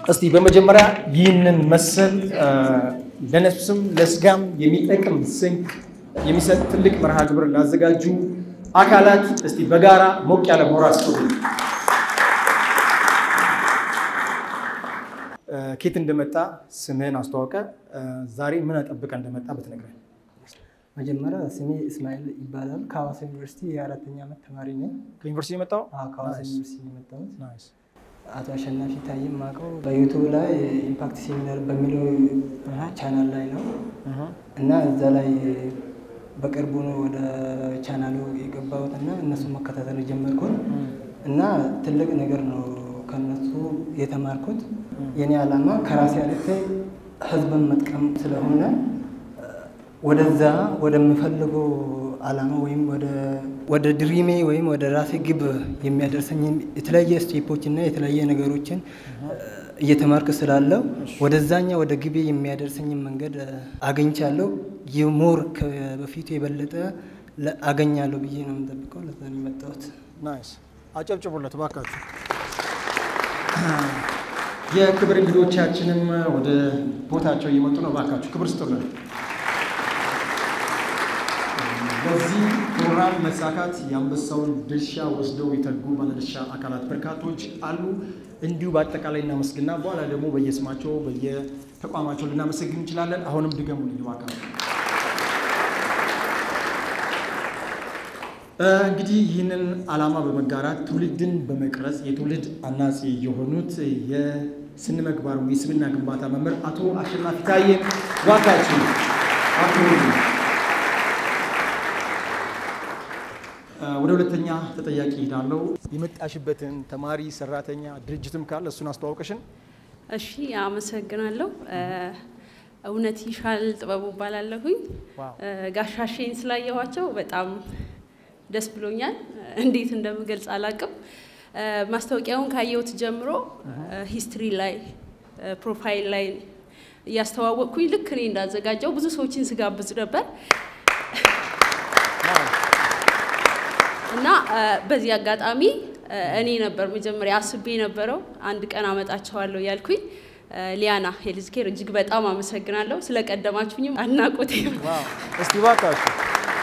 እስቲ በመጀመሪያ ይህንን መሰል ለነፍስም ለስጋም የሚጠቅም ስንቅ የሚሰጥ ትልቅ መርሃ ግብር ላዘጋጁ አካላት እስቲ በጋራ ሞቅ ያለ ሞራል ስጡ። ኬት እንደመጣ ስምህን አስተዋውቀ፣ ዛሬ ምን ጠብቀ እንደመጣ ብትነግረን። መጀመሪያ ስሜ እስማኤል ይባላል። ከሐዋሳ ዩኒቨርሲቲ የአራተኛ ዓመት ተማሪ ነኝ። ከዩኒቨርሲቲ የመጣው አዎ፣ ከሐዋሳ ዩኒቨርሲቲ ነው የመጣሁት። ናይስ። አቶ አሸናፊ ታዬ የማውቀው በዩቱብ ላይ ኢምፓክት ሴሚናር በሚለው ቻናል ላይ ነው እና እዛ ላይ በቅርቡ ነው ወደ ቻናሉ የገባሁት እና እነሱ መከታተል የጀመርኩት እና ትልቅ ነገር ነው ከነሱ የተማርኩት። የኔ ዓላማ ከራሴ አልፌ ህዝብን መጥቀም ስለሆነ ወደዛ ወደምፈልገው ዓላማ ወይም ወደ ድሪሜ ወይም ወደ ራሴ ግብ የሚያደርሰኝ የተለያየ ስቴፖች እና የተለያየ ነገሮችን እየተማርክ ስላለው ወደዛኛ ወደ ግቤ የሚያደርሰኝን መንገድ አገኝቻለሁ። የሞር በፊቱ የበለጠ አገኛለሁ ብዬ ነው የምጠብቀው። ለዛ ነው የመጣሁት። ናይስ። አጨብጭቡለት ባካችሁ። የክብር እንግዶቻችንም ወደ ቦታቸው እየመጡ ነው። ባካችሁ ክብር ስጡልን። በዚህ ፕሮግራም መሳካት የአንበሳውን ድርሻ ወስደው የተጉ ባለድርሻ አካላት በርካቶች አሉ። እንዲሁ በአጠቃላይ እናመስግና በኋላ ደግሞ በየስማቸው በየተቋማቸው ልናመሰግን እንችላለን። አሁንም ድገሙልኝ እባካችሁ። እንግዲህ ይህንን ዓላማ በመጋራት ትውልድን በመቅረጽ የትውልድ አናጺ የሆኑት የስነ ምግባር የስብዕና ግንባታ መምህር አቶ አሸናፊ ታዬ እባካችሁ አክብሩልኝ። ወደ ሁለተኛ ተጠያቂ ሄዳለው። የመጣሽበትን ተማሪ፣ ሰራተኛ፣ ድርጅትም ካለ እሱን አስተዋውቀሽን። እሺ፣ አመሰግናለሁ። እውነት ይሻል ጥበቡ እባላለሁኝ። ጋሻሼን ስላየኋቸው በጣም ደስ ብሎኛል። እንዴት እንደምገልጽ አላቅም። ማስታወቂያውን ካየሁት ጀምሮ ሂስትሪ ላይ ፕሮፋይል ላይ እያስተዋወቅኩኝ ልክ እኔ እንዳዘጋጀው ብዙ ሰዎችን ስጋብዝ ነበር እና በዚህ አጋጣሚ እኔ ነበር መጀመሪያ አስቤ የነበረው አንድ ቀን አመጣቸዋለሁ ያልኩኝ። ሊያና ሄልዝ ኬር እጅግ በጣም አመሰግናለሁ ስለቀደማችሁኝም አድናቆቴ። እስቲ እባካችሁ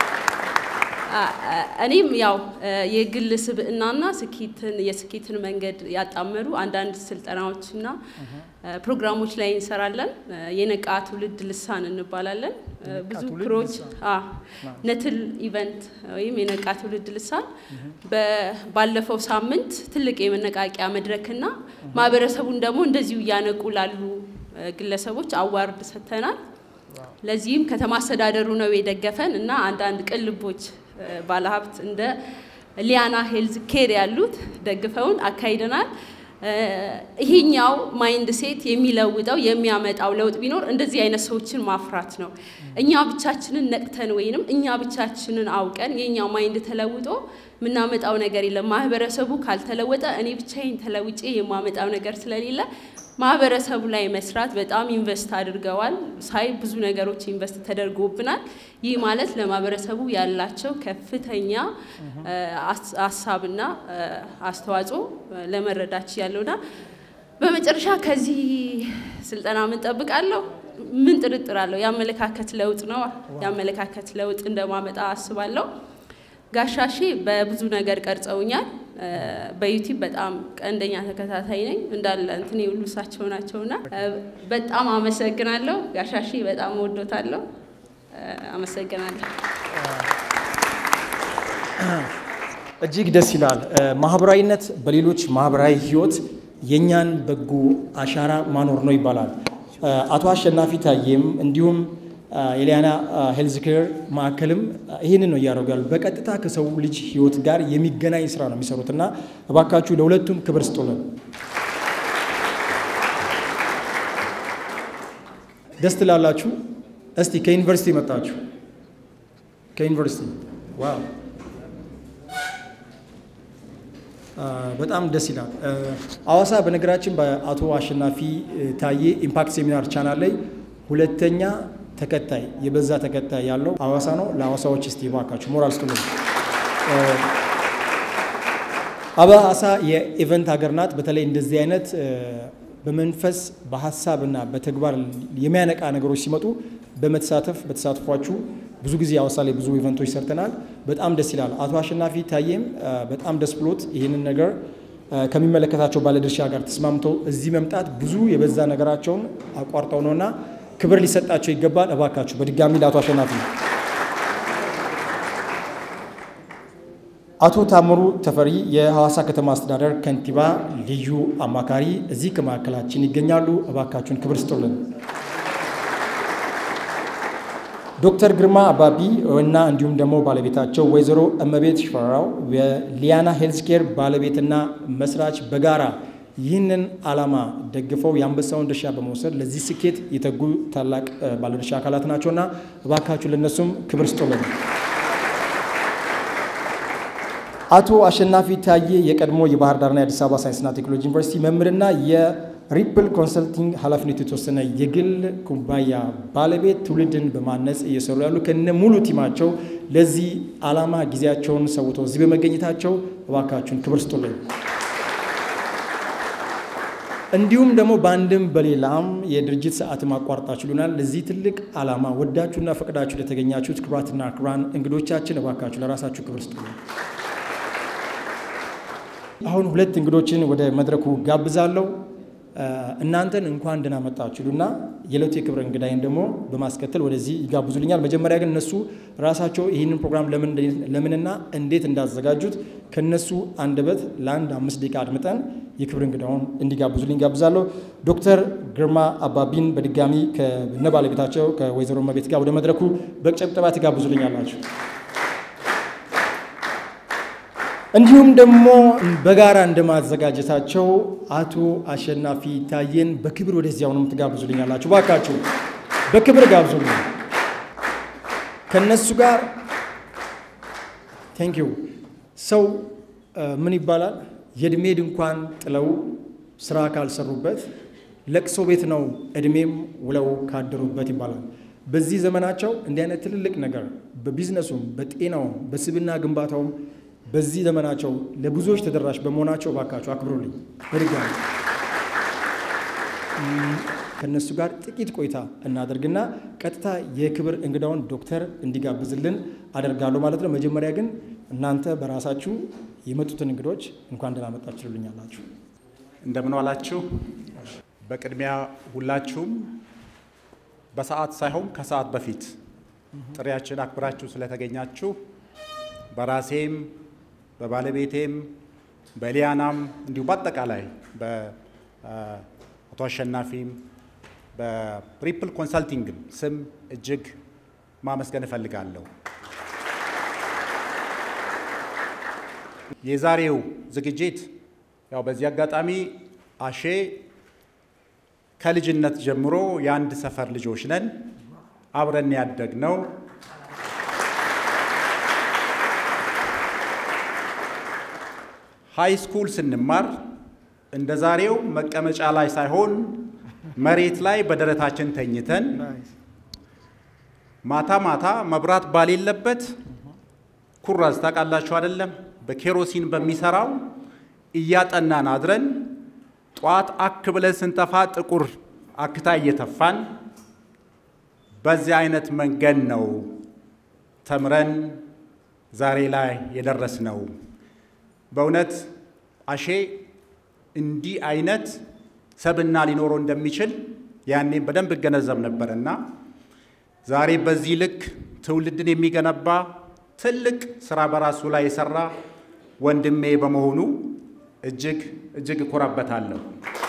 እኔም ያው የግል ስብዕናና ስኬትን የስኬትን መንገድ ያጣመሩ አንዳንድ ስልጠናዎችና ፕሮግራሞች ላይ እንሰራለን። የነቃ ትውልድ ልሳን እንባላለን። ብዙ ክሮች ነትል ኢቨንት ወይም የነቃ ትውልድ ልሳን ባለፈው ሳምንት ትልቅ የመነቃቂያ መድረክና ማህበረሰቡን ደግሞ እንደዚሁ እያነቁ ላሉ ግለሰቦች አዋርድ ሰጥተናል። ለዚህም ከተማ አስተዳደሩ ነው የደገፈን እና አንዳንድ ቅልቦች ባለሀብት እንደ ሊያና ሄልዝ ኬር ያሉት ደግፈውን አካሂደናል። ይሄኛው ማይንድ ሴት የሚለውጠው የሚያመጣው ለውጥ ቢኖር እንደዚህ አይነት ሰዎችን ማፍራት ነው። እኛ ብቻችንን ነቅተን ወይንም እኛ ብቻችንን አውቀን የኛው ማይንድ ተለውጦ የምናመጣው ነገር የለም። ማህበረሰቡ ካልተለወጠ እኔ ብቻዬን ተለውጬ የማመጣው ነገር ስለሌለ ማህበረሰቡ ላይ መስራት በጣም ኢንቨስት አድርገዋል። ሳይ ብዙ ነገሮች ኢንቨስት ተደርጎብናል። ይህ ማለት ለማህበረሰቡ ያላቸው ከፍተኛ ሀሳብና አስተዋጽኦ ለመረዳት ያለውና በመጨረሻ ከዚህ ስልጠና ምን ጠብቃለሁ? ምን ጥርጥር አለው? የአመለካከት ለውጥ ነው። የአመለካከት ለውጥ እንደማመጣ አስባለሁ። ጋሻሼ በብዙ ነገር ቀርጸውኛል። በዩቲዩብ በጣም ቀንደኛ ተከታታይ ነኝ። እንዳለ እንትን የሁሉ እሳቸው ናቸውና በጣም አመሰግናለሁ። ጋሻሼ በጣም ወዶታለሁ። አመሰግናለሁ። እጅግ ደስ ይላል። ማህበራዊነት በሌሎች ማህበራዊ ህይወት የእኛን በጎ አሻራ ማኖር ነው ይባላል። አቶ አሸናፊ ታዬም እንዲሁም የሊያና ሄልዝ ኬር ማዕከልም ይህንን ነው እያደረጉ ያሉ። በቀጥታ ከሰው ልጅ ህይወት ጋር የሚገናኝ ስራ ነው የሚሰሩት እና እባካችሁ ለሁለቱም ክብር ስጡልን። ደስ ትላላችሁ። እስቲ ከዩኒቨርሲቲ መጣችሁ። ከዩኒቨርሲቲ ዋው፣ በጣም ደስ ይላል። አዋሳ በነገራችን በአቶ አሸናፊ ታዬ ኢምፓክት ሴሚናር ቻናል ላይ ሁለተኛ ተከታይ የበዛ ተከታይ ያለው ሐዋሳ ነው። ለሐዋሳዎች እስቲ እባካችሁ ሞራል ስጡልን። ሐዋሳ የኢቨንት ሀገር ናት። በተለይ እንደዚህ አይነት በመንፈስ በሀሳብና በተግባር የሚያነቃ ነገሮች ሲመጡ በመተሳተፍ በተሳትፏችሁ ብዙ ጊዜ ሐዋሳ ላይ ብዙ ኢቨንቶች ሰርተናል። በጣም ደስ ይላል። አቶ አሸናፊ ታዬም በጣም ደስ ብሎት ይህንን ነገር ከሚመለከታቸው ባለድርሻ ጋር ተስማምተው እዚህ መምጣት ብዙ የበዛ ነገራቸውን አቋርጠው ነውና ክብር ሊሰጣቸው ይገባል። እባካችሁ በድጋሚ ለአቶ አሸናፊ አቶ ታምሩ ተፈሪ የሐዋሳ ከተማ አስተዳደር ከንቲባ ልዩ አማካሪ እዚህ ከመካከላችን ይገኛሉ። እባካችሁን ክብር ስጡልን። ዶክተር ግርማ አባቢ እና እንዲሁም ደግሞ ባለቤታቸው ወይዘሮ እመቤት ሽፈራው የሊያና ሄልስኬር ባለቤትና መስራች በጋራ ይህንን ዓላማ ደግፈው የአንበሳውን ድርሻ በመውሰድ ለዚህ ስኬት የተጉ ታላቅ ባለድርሻ አካላት ናቸውና እባካችሁ ለነሱም ክብር ስጡልን። አቶ አሸናፊ ታዬ የቀድሞ የባህር ዳርና የአዲስ አበባ ሳይንስና ቴክኖሎጂ ዩኒቨርሲቲ መምህርና የሪፕል ኮንሰልቲንግ ኃላፊነቱ የተወሰነ የግል ኩባንያ ባለቤት ትውልድን በማነጽ እየሰሩ ያሉ ከነ ሙሉ ቲማቸው ለዚህ ዓላማ ጊዜያቸውን ሰውተው እዚህ በመገኘታቸው እባካችሁን ክብር ስጡልኝ። እንዲሁም ደግሞ በአንድም በሌላም የድርጅት ሰዓትም አቋርጣችሁልናል። ለዚህ ትልቅ ዓላማ ወዳችሁና ፈቅዳችሁ ለተገኛችሁት ክቡራትና ክቡራን እንግዶቻችን እባካችሁ ለራሳችሁ ክብር ስጡልኝ። አሁን ሁለት እንግዶችን ወደ መድረኩ ጋብዛለሁ። እናንተን እንኳን ደህና መጣችሁና የዕለቱ የክብር እንግዳይን ደግሞ በማስከተል ወደዚህ ይጋብዙልኛል። መጀመሪያ ግን እነሱ ራሳቸው ይህንን ፕሮግራም ለምንና እንዴት እንዳዘጋጁት ከነሱ አንደበት ለአንድ አምስት ደቂቃ አድምጠን የክብር እንግዳውን እንዲጋብዙልኝ ጋብዛለሁ። ዶክተር ግርማ አባቢን በድጋሚ ከነ ባለቤታቸው ከወይዘሮ መቤት ጋር ወደ መድረኩ በጭብጨባ ትጋብዙልኛላችሁ። እንዲሁም ደግሞ በጋራ እንደማዘጋጀታቸው አቶ አሸናፊ ታዬን በክብር ወደዚያውንም ትጋብዙልኛላችሁ። ባካችሁ በክብር ጋብዙልኝ። ከነሱ ጋር ቴንክ ዩ። ሰው ምን ይባላል? የእድሜ ድንኳን ጥለው ስራ ካልሰሩበት ለቅሶ ቤት ነው እድሜም ውለው ካደሩበት ይባላል። በዚህ ዘመናቸው እንዲህ አይነት ትልልቅ ነገር በቢዝነሱም በጤናውም በስብና ግንባታውም በዚህ ዘመናቸው ለብዙዎች ተደራሽ በመሆናቸው እባካችሁ አክብሩልኝ። በድጋሚ ከእነሱ ጋር ጥቂት ቆይታ እናደርግና ቀጥታ የክብር እንግዳውን ዶክተር እንዲጋብዝልን አደርጋለሁ ማለት ነው። መጀመሪያ ግን እናንተ በራሳችሁ የመጡትን እንግዶች እንኳን ደህና መጣችሁ ትሉኛላችሁ። እንደምን ዋላችሁ። በቅድሚያ ሁላችሁም በሰዓት ሳይሆን ከሰዓት በፊት ጥሪያችን አክብራችሁ ስለተገኛችሁ በራሴም በባለቤቴም በሊያናም እንዲሁም በአጠቃላይ በአቶ አሸናፊም በሪፕል ኮንሰልቲንግም ስም እጅግ ማመስገን እፈልጋለሁ። የዛሬው ዝግጅት ያው በዚህ አጋጣሚ አሼ ከልጅነት ጀምሮ የአንድ ሰፈር ልጆች ነን፣ አብረን ያደግነው ሃይ ስኩል ስንማር እንደ ዛሬው መቀመጫ ላይ ሳይሆን መሬት ላይ በደረታችን ተኝተን ማታ ማታ መብራት ባሌለበት ኩራዝ ታውቃላችሁ አይደለም? በኬሮሲን በሚሰራው እያጠናን አድረን ጠዋት አክ ብለን ስንተፋ ጥቁር አክታ እየተፋን በዚህ አይነት መንገድ ነው ተምረን ዛሬ ላይ የደረስነው። በእውነት አሼ እንዲህ አይነት ሰብና ሊኖረው እንደሚችል ያኔም በደንብ እገነዘብ ነበርና ዛሬ በዚህ ልክ ትውልድን የሚገነባ ትልቅ ስራ በራሱ ላይ የሰራ ወንድሜ በመሆኑ እጅግ እጅግ እኮራበታለሁ።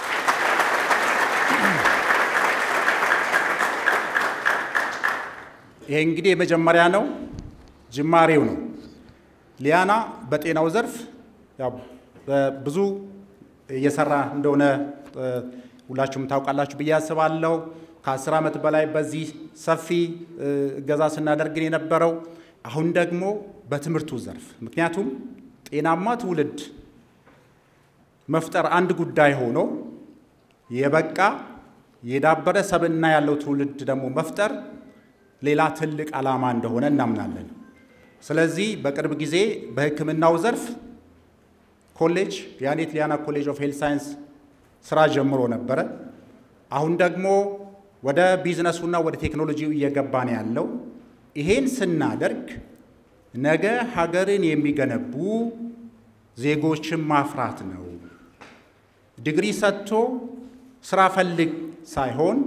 ይሄ እንግዲህ የመጀመሪያ ነው፣ ጅማሬው ነው። ሊያና በጤናው ዘርፍ ያው ብዙ እየሰራ እንደሆነ ሁላችሁም ታውቃላችሁ ብዬ አስባለሁ። ከአስር ዓመት በላይ በዚህ ሰፊ እገዛ ስናደርግን የነበረው አሁን ደግሞ በትምህርቱ ዘርፍ ምክንያቱም ጤናማ ትውልድ መፍጠር አንድ ጉዳይ ሆኖ የበቃ የዳበረ ሰብዕና ያለው ትውልድ ደግሞ መፍጠር ሌላ ትልቅ ዓላማ እንደሆነ እናምናለን። ስለዚህ በቅርብ ጊዜ በሕክምናው ዘርፍ ኮሌጅ የአኔት ሊያና ኮሌጅ ኦፍ ሄልት ሳይንስ ስራ ጀምሮ ነበረ። አሁን ደግሞ ወደ ቢዝነሱና ወደ ቴክኖሎጂው እየገባ ነው ያለው። ይሄን ስናደርግ ነገ ሀገርን የሚገነቡ ዜጎችን ማፍራት ነው። ዲግሪ ሰጥቶ ስራ ፈልግ ሳይሆን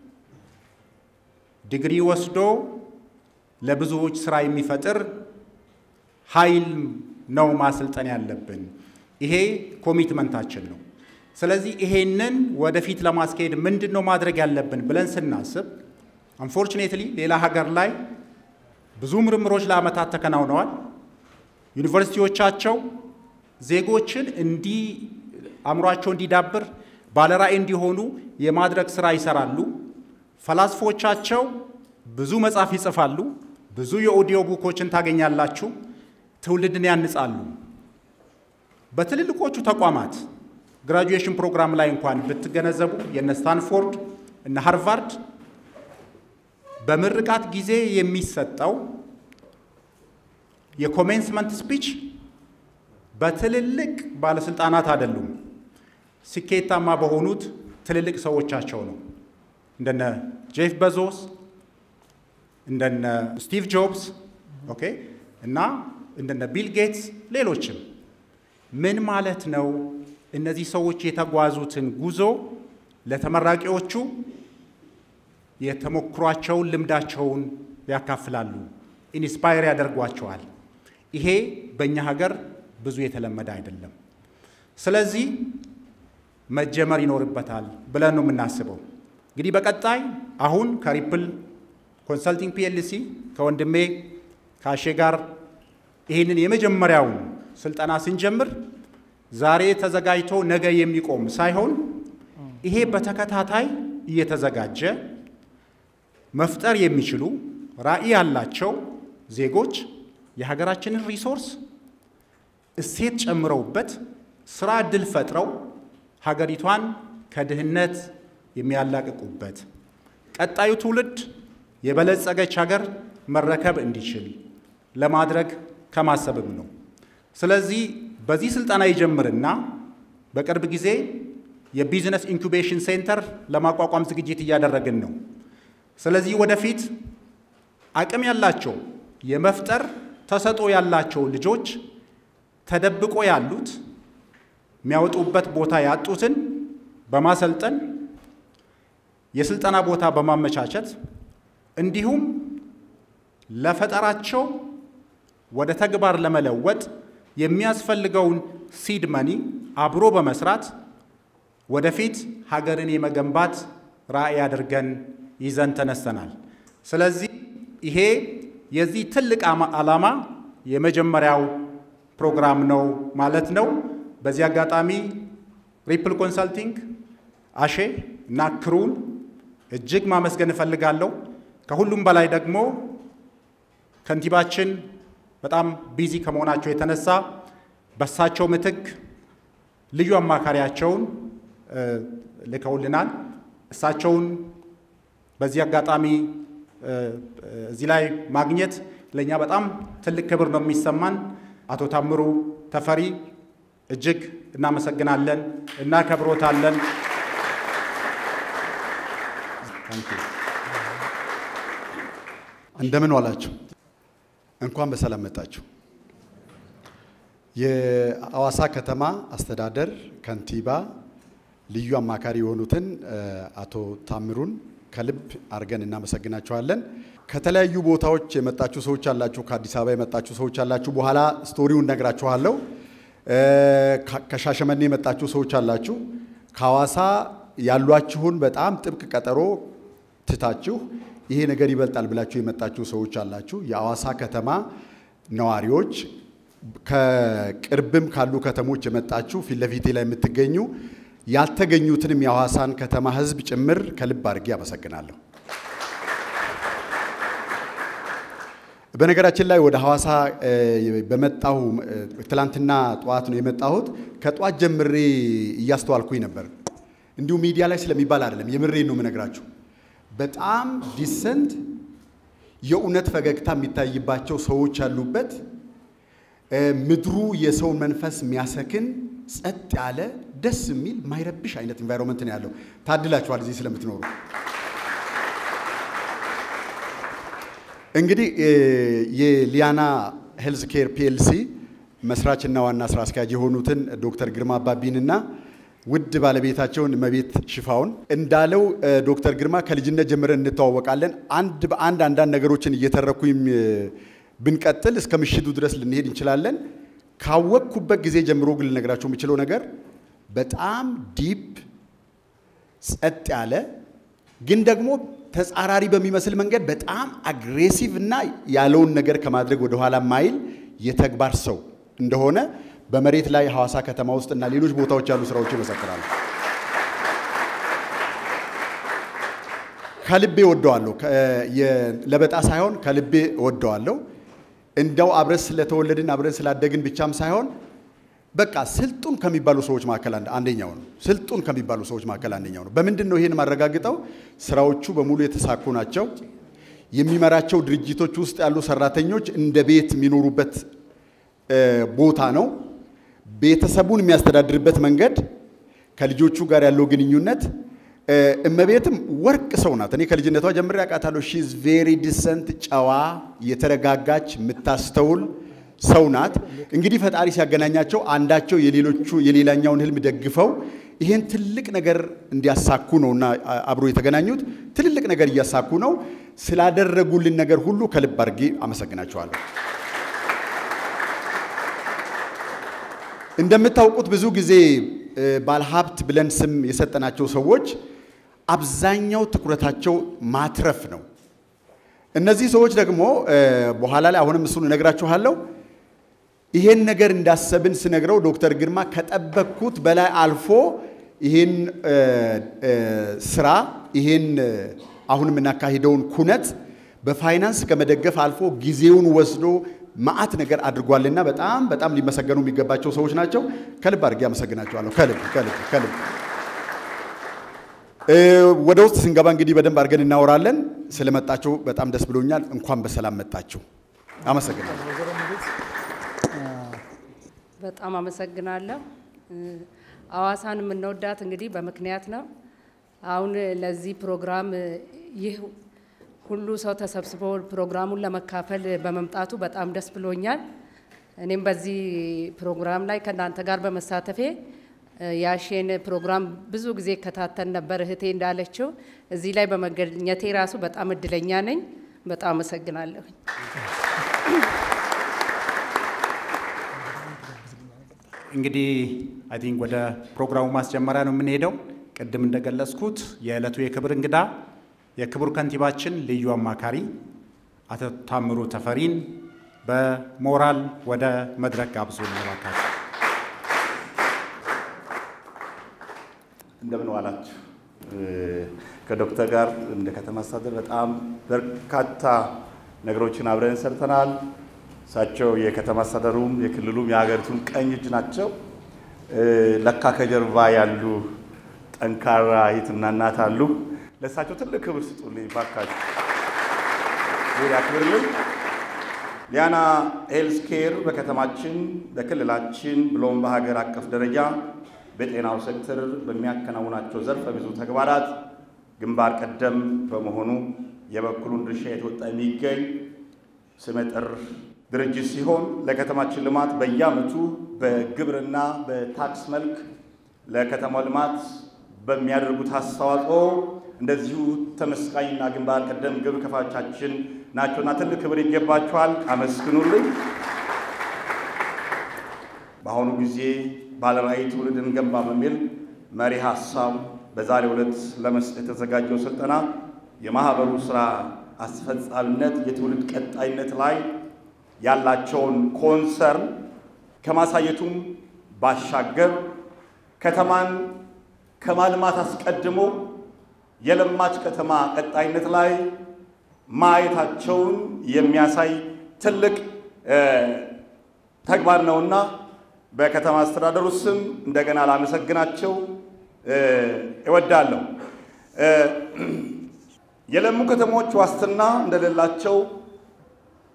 ዲግሪ ወስዶ ለብዙዎች ስራ የሚፈጥር ኃይል ነው ማሰልጠን ያለብን። ይሄ ኮሚትመንታችን ነው። ስለዚህ ይሄንን ወደፊት ለማስካሄድ ምንድን ነው ማድረግ ያለብን ብለን ስናስብ አንፎርቹኔትሊ ሌላ ሀገር ላይ ብዙ ምርምሮች ለዓመታት ተከናውነዋል። ዩኒቨርሲቲዎቻቸው ዜጎችን እንዲ አእምሯቸው እንዲዳብር ባለራዕይ እንዲሆኑ የማድረግ ስራ ይሰራሉ። ፈላስፎቻቸው ብዙ መጽሐፍ ይጽፋሉ። ብዙ የኦዲዮ ቡኮችን ታገኛላችሁ። ትውልድን ያንጻሉ። በትልልቆቹ ተቋማት ግራጁዌሽን ፕሮግራም ላይ እንኳን ብትገነዘቡ የነ ስታንፎርድ እነ ሃርቫርድ በምርቃት ጊዜ የሚሰጠው የኮሜንስመንት ስፒች በትልልቅ ባለስልጣናት አይደሉም፣ ስኬታማ በሆኑት ትልልቅ ሰዎቻቸው ነው። እንደነ ጄፍ ቤዞስ እንደነ ስቲቭ ጆብስ ኦኬ እና እንደነ ቢል ጌትስ ሌሎችም። ምን ማለት ነው? እነዚህ ሰዎች የተጓዙትን ጉዞ ለተመራቂዎቹ የተሞክሯቸውን ልምዳቸውን ያካፍላሉ፣ ኢንስፓየር ያደርጓቸዋል። ይሄ በእኛ ሀገር ብዙ የተለመደ አይደለም። ስለዚህ መጀመር ይኖርበታል ብለን ነው የምናስበው። እንግዲህ በቀጣይ አሁን ከሪፕል ኮንሰልቲንግ ፒኤልሲ ከወንድሜ ከአሼ ጋር ይህንን የመጀመሪያውን ስልጠና ስንጀምር ዛሬ ተዘጋጅቶ ነገ የሚቆም ሳይሆን ይሄ በተከታታይ እየተዘጋጀ መፍጠር የሚችሉ ራዕይ ያላቸው ዜጎች የሀገራችንን ሪሶርስ እሴት ጨምረውበት ስራ ዕድል ፈጥረው ሀገሪቷን ከድህነት የሚያላቅቁበት ቀጣዩ ትውልድ የበለጸገች ሀገር መረከብ እንዲችል ለማድረግ ከማሰብም ነው። ስለዚህ በዚህ ስልጠና ይጀምርና በቅርብ ጊዜ የቢዝነስ ኢንኩቤሽን ሴንተር ለማቋቋም ዝግጅት እያደረግን ነው። ስለዚህ ወደፊት አቅም ያላቸው የመፍጠር ተሰጥኦ ያላቸው ልጆች ተደብቆ ያሉት የሚያወጡበት ቦታ ያጡትን በማሰልጠን የስልጠና ቦታ በማመቻቸት እንዲሁም ለፈጠራቸው ወደ ተግባር ለመለወጥ የሚያስፈልገውን ሲድ መኒ አብሮ በመስራት ወደፊት ሀገርን የመገንባት ራዕይ አድርገን ይዘን ተነስተናል። ስለዚህ ይሄ የዚህ ትልቅ ዓላማ የመጀመሪያው ፕሮግራም ነው ማለት ነው። በዚህ አጋጣሚ ሪፕል ኮንሰልቲንግ አሼ እና ክሩን እጅግ ማመስገን እፈልጋለሁ። ከሁሉም በላይ ደግሞ ከንቲባችን በጣም ቢዚ ከመሆናቸው የተነሳ በሳቸው ምትክ ልዩ አማካሪያቸውን ልከውልናል። እሳቸውን በዚህ አጋጣሚ እዚህ ላይ ማግኘት ለእኛ በጣም ትልቅ ክብር ነው የሚሰማን። አቶ ታምሩ ተፈሪ እጅግ እናመሰግናለን፣ እናከብሮታለን። እንደምን ዋላችሁ? እንኳን በሰላም መጣችሁ። የአዋሳ ከተማ አስተዳደር ከንቲባ ልዩ አማካሪ የሆኑትን አቶ ታምሩን ከልብ አድርገን እናመሰግናችኋለን። ከተለያዩ ቦታዎች የመጣችሁ ሰዎች አላችሁ፣ ከአዲስ አበባ የመጣችሁ ሰዎች አላችሁ። በኋላ ስቶሪውን ነግራችኋለሁ። ከሻሸመኔ የመጣችሁ ሰዎች አላችሁ። ከሐዋሳ ያሏችሁን በጣም ጥብቅ ቀጠሮ ትታችሁ ይሄ ነገር ይበልጣል ብላችሁ የመጣችሁ ሰዎች አላችሁ። የሐዋሳ ከተማ ነዋሪዎች፣ ከቅርብም ካሉ ከተሞች የመጣችሁ ፊት ለፊቴ ላይ የምትገኙ ያልተገኙትንም የሐዋሳን ከተማ ሕዝብ ጭምር ከልብ አድርጌ አመሰግናለሁ። በነገራችን ላይ ወደ ሐዋሳ በመጣሁ ትላንትና ጠዋት ነው የመጣሁት። ከጠዋት ጀምሬ እያስተዋልኩኝ ነበር። እንዲሁ ሚዲያ ላይ ስለሚባል አይደለም፣ የምሬን ነው የምነግራችሁ። በጣም ዲሰንት የእውነት ፈገግታ የሚታይባቸው ሰዎች ያሉበት ምድሩ የሰውን መንፈስ የሚያሰክን ጸጥ ያለ ደስ የሚል ማይረብሽ አይነት ኢንቫይሮንመንት ነው ያለው። ታድላችኋል እዚህ ስለምትኖሩ። እንግዲህ የሊያና ሄልዝ ኬር ፒኤልሲ መስራችና ዋና ስራ አስኪያጅ የሆኑትን ዶክተር ግርማ አባቢንና ውድ ባለቤታቸውን እመቤት ሽፋውን እንዳለው ዶክተር ግርማ ከልጅነት ጀምረን እንተዋወቃለን። አንድ በአንድ አንዳንድ ነገሮችን እየተረኩኝ ብንቀጥል እስከ ምሽቱ ድረስ ልንሄድ እንችላለን። ካወቅኩበት ጊዜ ጀምሮ ግን ልነግራቸው የምችለው ነገር በጣም ዲፕ ጸጥ ያለ ግን ደግሞ ተጻራሪ በሚመስል መንገድ በጣም አግሬሲቭ እና ያለውን ነገር ከማድረግ ወደኋላ ማይል የተግባር ሰው እንደሆነ በመሬት ላይ ሐዋሳ ከተማ ውስጥ እና ሌሎች ቦታዎች ያሉ ስራዎች ይመሰክራሉ። ከልቤ ወደዋለሁ። ለበጣ ሳይሆን ከልቤ ወደዋለሁ። እንደው አብረን ስለተወለድን አብረን ስላደግን ብቻም ሳይሆን በቃ ስልጡን ከሚባሉ ሰዎች መካከል አንደኛው ነው። ስልጡን ከሚባሉ ሰዎች መካከል አንደኛው ነው። በምንድን ነው ይሄን ማረጋግጠው? ስራዎቹ በሙሉ የተሳኩ ናቸው። የሚመራቸው ድርጅቶች ውስጥ ያሉ ሰራተኞች እንደ ቤት የሚኖሩበት ቦታ ነው። ቤተሰቡን የሚያስተዳድርበት መንገድ፣ ከልጆቹ ጋር ያለው ግንኙነት እመቤትም ወርቅ ሰው ናት። እኔ ከልጅነቷ ጀምሬ አውቃታለሁ። ሺዝ ቬሪ ዲሰንት፣ ጨዋ፣ የተረጋጋች፣ የምታስተውል ሰው ናት። እንግዲህ ፈጣሪ ሲያገናኛቸው አንዳቸው የሌሎቹ የሌላኛውን ህልም ደግፈው ይሄን ትልቅ ነገር እንዲያሳኩ ነው እና አብሮ የተገናኙት ትልልቅ ነገር እያሳኩ ነው። ስላደረጉልን ነገር ሁሉ ከልብ አድርጌ አመሰግናቸዋለሁ። እንደምታውቁት ብዙ ጊዜ ባለሀብት ብለን ስም የሰጠናቸው ሰዎች አብዛኛው ትኩረታቸው ማትረፍ ነው። እነዚህ ሰዎች ደግሞ በኋላ ላይ አሁንም እሱን እነግራችኋለሁ። ይሄን ነገር እንዳሰብን ስነግረው ዶክተር ግርማ ከጠበቅኩት በላይ አልፎ ይሄን ስራ ይሄን አሁን የምናካሂደውን ኩነት በፋይናንስ ከመደገፍ አልፎ ጊዜውን ወስዶ መዓት ነገር አድርጓልና በጣም በጣም ሊመሰገኑ የሚገባቸው ሰዎች ናቸው። ከልብ አድርጌ አመሰግናቸዋለሁ። ከልብ ከልብ ከልብ። ወደ ውስጥ ስንገባ እንግዲህ በደንብ አድርገን እናወራለን። ስለመጣችሁ በጣም ደስ ብሎኛል። እንኳን በሰላም መጣችሁ። አመሰግናለሁ። በጣም አመሰግናለሁ። አዋሳን የምንወዳት እንግዲህ በምክንያት ነው። አሁን ለዚህ ፕሮግራም ይህ ሁሉ ሰው ተሰብስቦ ፕሮግራሙን ለመካፈል በመምጣቱ በጣም ደስ ብሎኛል። እኔም በዚህ ፕሮግራም ላይ ከእናንተ ጋር በመሳተፌ ያሼን ፕሮግራም ብዙ ጊዜ እከታተል ነበር። እህቴ እንዳለችው እዚህ ላይ በመገኘቴ ራሱ በጣም እድለኛ ነኝ። በጣም አመሰግናለሁኝ። እንግዲህ አይ ቲንክ ወደ ፕሮግራሙ ማስጀመሪያ ነው የምንሄደው። ቅድም እንደገለጽኩት የዕለቱ የክብር እንግዳ የክቡር ከንቲባችን ልዩ አማካሪ አቶ ታምሩ ተፈሪን በሞራል ወደ መድረክ ጋብዞ እባካችሁ። እንደምን ዋላችሁ። ከዶክተር ጋር እንደ ከተማ አስተዳደር በጣም በርካታ ነገሮችን አብረን ሰርተናል። እሳቸው የከተማ አስተዳደሩም የክልሉም የሀገሪቱን ቀኝ እጅ ናቸው። ለካ ከጀርባ ያሉ ጠንካራ እህትና እናት አሉ። ለእሳቸው ትልቅ ክብር ስጡልኝ ባካችሁ። ዙሪያ ክብርልኝ። ሊያና ሄልዝ ኬር በከተማችን በክልላችን ብሎም በሀገር አቀፍ ደረጃ በጤናው ሴክተር በሚያከናውናቸው ዘርፈ ብዙ ተግባራት ግንባር ቀደም በመሆኑ የበኩሉን ድርሻ የተወጣ የሚገኝ ስመጥር ድርጅት ሲሆን ለከተማችን ልማት በየዓመቱ በግብርና በታክስ መልክ ለከተማው ልማት በሚያደርጉት አስተዋጽኦ እንደዚሁ ተመስጋኝና ግንባር ቀደም ግብ ከፋቻችን ናቸውና ትልቅ ክብር ይገባቸዋል። አመስግኑልኝ። በአሁኑ ጊዜ ባለራዕይ ትውልድን ገንባ በሚል መሪ ሀሳብ በዛሬው ዕለት ለመስጠት የተዘጋጀው ስልጠና የማህበሩ ስራ አስፈጻሚነት የትውልድ ቀጣይነት ላይ ያላቸውን ኮንሰርን ከማሳየቱም ባሻገር ከተማን ከማልማት አስቀድሞ የለማች ከተማ ቀጣይነት ላይ ማየታቸውን የሚያሳይ ትልቅ ተግባር ነውና በከተማ አስተዳደሩ ስም እንደገና ላመሰግናቸው እወዳለሁ። የለሙ ከተሞች ዋስትና እንደሌላቸው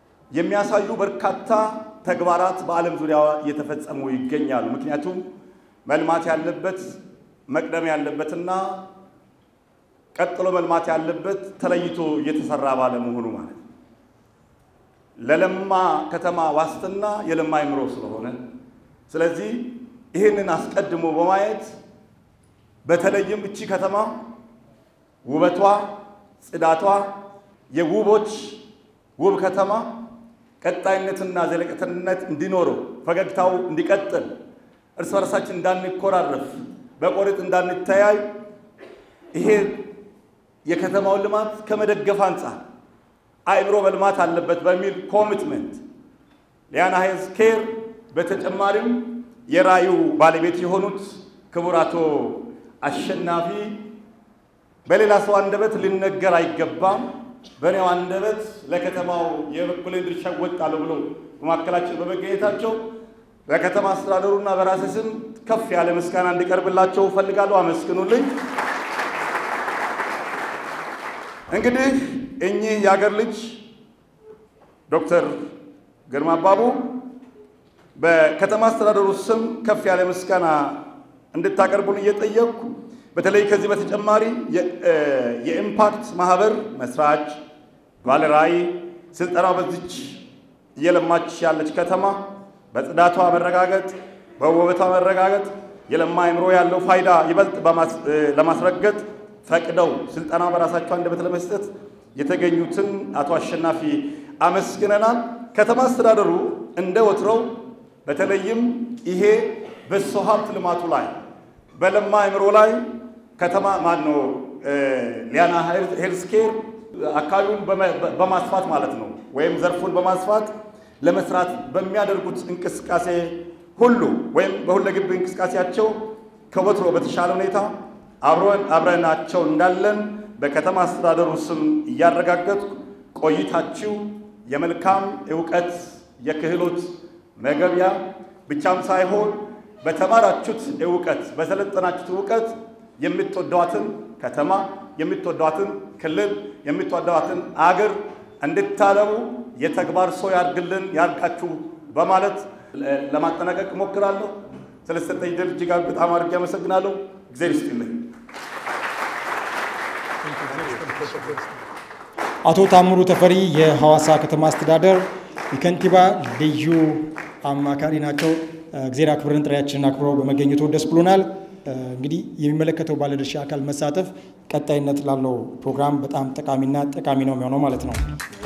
የሚያሳዩ በርካታ ተግባራት በዓለም ዙሪያ እየተፈጸሙ ይገኛሉ። ምክንያቱም መልማት ያለበት መቅደም ያለበትና ቀጥሎ መልማት ያለበት ተለይቶ እየተሰራ ባለመሆኑ ማለት ነው። ለለማ ከተማ ዋስትና የለማ አይምሮ ስለሆነ ስለዚህ ይህንን አስቀድሞ በማየት በተለይም እቺ ከተማ ውበቷ፣ ጽዳቷ የውቦች ውብ ከተማ ቀጣይነትና ዘለቀትነት እንዲኖረው ፈገግታው እንዲቀጥል እርስ በርሳችን እንዳንኮራረፍ በቆርጥ እንዳንተያይ ይሄ የከተማውን ልማት ከመደገፍ አንጻር አእምሮ መልማት አለበት በሚል ኮሚትመንት ሊያና ሄልዝ ኬር በተጨማሪም የራዩ ባለቤት የሆኑት ክቡር አቶ አሸናፊ በሌላ ሰው አንደበት ሊነገር አይገባም፣ በእኔው አንደበት ለከተማው የበኩሌን ድርሻ እወጣለሁ ብሎ በማካከላችን በመገኘታቸው በከተማ አስተዳደሩና በራሴ ስም ከፍ ያለ ምስጋና እንዲቀርብላቸው እፈልጋለሁ። አመስግኑልኝ። እንግዲህ እኚህ የአገር ልጅ ዶክተር ግርማ አባቡ በከተማ አስተዳደሩ ስም ከፍ ያለ ምስጋና እንድታቀርቡን እየጠየቅኩ በተለይ ከዚህ በተጨማሪ የኢምፓክት ማህበር መስራች ባለራዕይ ስልጠናው በዚች እየለማች ያለች ከተማ በጽዳቷ መረጋገጥ፣ በውበቷ መረጋገጥ የለማ አእምሮ ያለው ፋይዳ ይበልጥ ለማስረገጥ ፈቅደው ስልጠና በራሳቸው አንደበት ለመስጠት የተገኙትን አቶ አሸናፊ አመስግነናል። ከተማ አስተዳደሩ እንደ ወትሮው በተለይም ይሄ በሰው ሀብት ልማቱ ላይ በለማ አእምሮ ላይ ከተማ ማነው ሊያና ሄልዝ ኬር አካባቢውን በማስፋት ማለት ነው ወይም ዘርፉን በማስፋት ለመስራት በሚያደርጉት እንቅስቃሴ ሁሉ ወይም በሁለገብ እንቅስቃሴያቸው ከወትሮ በተሻለ ሁኔታ አብረናቸው እንዳለን በከተማ አስተዳደሩ ስም እያረጋገጥኩ ቆይታችሁ የመልካም እውቀት የክህሎት መገቢያ ብቻም ሳይሆን በተማራችሁት እውቀት በሰለጠናችሁት እውቀት የምትወዷትን ከተማ የምትወዷትን ክልል የምትወዷትን አገር እንድታለሙ የተግባር ሰው ያድርግልን ያድርጋችሁ በማለት ለማጠናቀቅ እሞክራለሁ። ስለሰጠኝ ድል እጅግ በጣም አድርጌ አመሰግናለሁ። እግዚአብሔር ይስጥልኝ። አቶ ታምሩ ተፈሪ የሐዋሳ ከተማ አስተዳደር የከንቲባ ልዩ አማካሪ ናቸው። እግዜር አክብረን ጥሪያችንን አክብረው በመገኘቱ ደስ ብሎናል። እንግዲህ የሚመለከተው ባለድርሻ አካል መሳተፍ ቀጣይነት ላለው ፕሮግራም በጣም ጠቃሚና ጠቃሚ ነው የሚሆነው ማለት ነው።